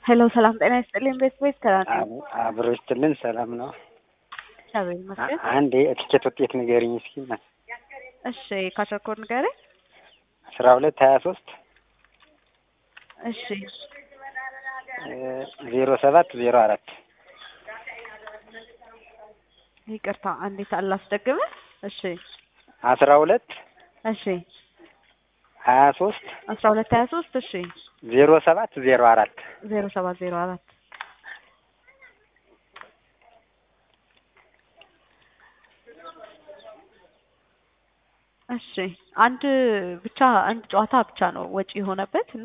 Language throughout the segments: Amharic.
ሄሎ ሰላም ጤና ይስጥልኝ። ቤት ቤት ከራኒ አብሮ ይስጥልን። ሰላም ነው። እግዚአብሔር ይመስገን። አንድ የትኬት ውጤት ንገሪኝ እስኪ። እሺ ካሸኮር ንገረኝ። አስራ ሁለት ሀያ ሶስት እሺ ዜሮ ሰባት ዜሮ አራት ይቅርታ አንዴት አላስደግምህ። እሺ አስራ ሁለት እሺ ሀያ ሶስት አስራ ሁለት ሀያ ሶስት እሺ ዜሮ ሰባት ዜሮ አራት ዜሮ ሰባት ዜሮ አራት እሺ አንድ ብቻ አንድ ጨዋታ ብቻ ነው ወጪ የሆነበት እና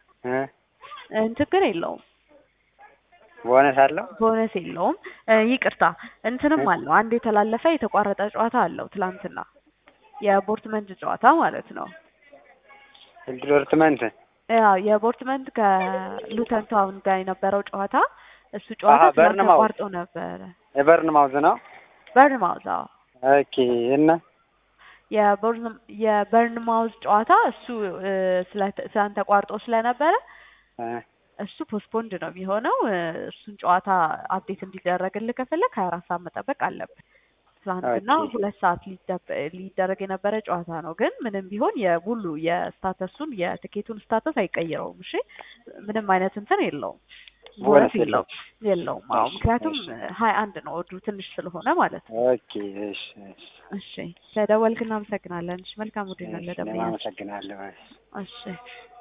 ችግር የለውም። ቦነስ አለው ቦነስ የለውም። ይቅርታ እንትንም አለው አንድ የተላለፈ የተቋረጠ ጨዋታ አለው ትላንትና የቦርትመንት ጨዋታ ማለት ነው። ዶርትመንት ያው የቦርትመንት ከሉተን ታውን ጋር የነበረው ጨዋታ እሱ ጨዋታ አሀ፣ በርንማውዝ። ተቋርጦ ነበረ። የበርን ማውዝ ነው። በርንማውዝ አዎ ኦኬ እና የቦርን የበርንማውዝ ጨዋታ እሱ እ፣ ስለ- ስላን ተቋርጦ ስለነበረ እ፣ እሱ ፖስትፖንድ ነው የሚሆነው። እ፣ እሱን ጨዋታ አፕዴት እንዲደረግልህ ከፈለግ ሀያ አራት ሰዓት መጠበቅ አለብን። ትናንትና ኦኬ። ሁለት ሰዓት ሊደብ- ሊደረግ የነበረ ጨዋታ ነው። ግን ምንም ቢሆን የሁሉ የስታተሱን የትኬቱን ስታተስ አይቀይረውም። እሺ ምንም አይነት እንትን የለውም፣ ቦነስ ቦነስ የለውም። የለውም የለውም። አዎ እሺ፣ ምክንያቱም እሺ። ሀያ አንድ ነው ወዱ ትንሽ ስለሆነ ማለት ነው። ኦኬ እሺ፣ እሺ። እሺ ስለደወልክ እናመሰግናለን። እሺ መልካም ውድ እሺ፣ ነው እኔም ለደንበኛችን። አመሰግናለሁ። እሺ